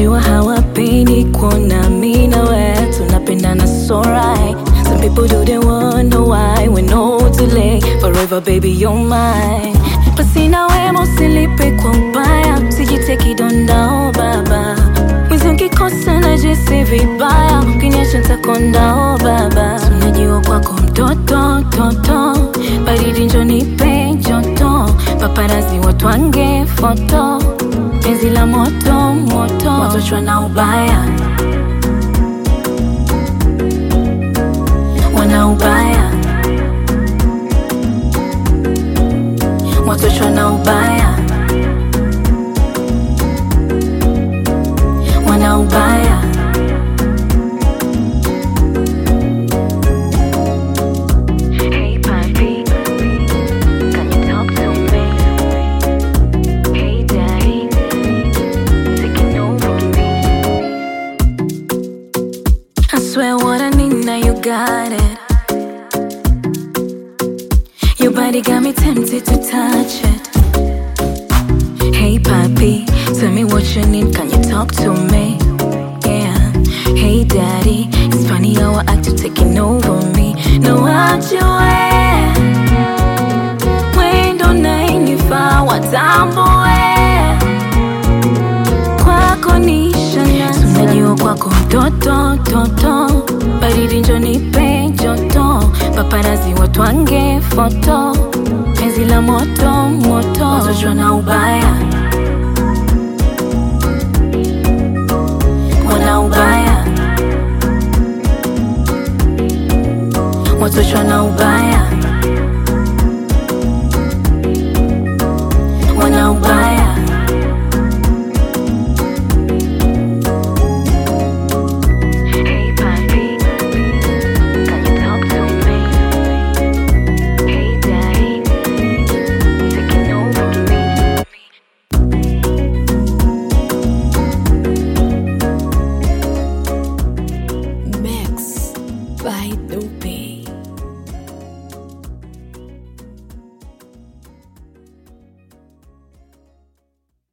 unajua hawapendi kuona mi na we tunapendana so right some people do they wonder why we no delay forever baby you're mine basi na wema usilipe kwa ubaya sijiteki dondao baba mwizi ukikosa najisi vibaya ukiniacha ntakondao baba unajua kwako mtoto toto baridi njonipe joto paparazi watwange foto penzi la moto moto watochwa na ubaya wana ubaya watochwa na ubaya wana ubaya Hey papi, can you talk to me? Hey daddy, taking over me. I swear what I need now you got it. Your body got me tempted to touch it. Hey papi, tell me what you need, can you talk to me? Yeah. Hey daddy, it's funny how I act you taking over me. No, what you wear? Wendo nainifaa watambue kwako ni shana unajua kwako mtoto toto baridi njonipe joto paparazi watwange foto penzi la moto moto watochwa na ubaya wana ubaya watochwa na ubaya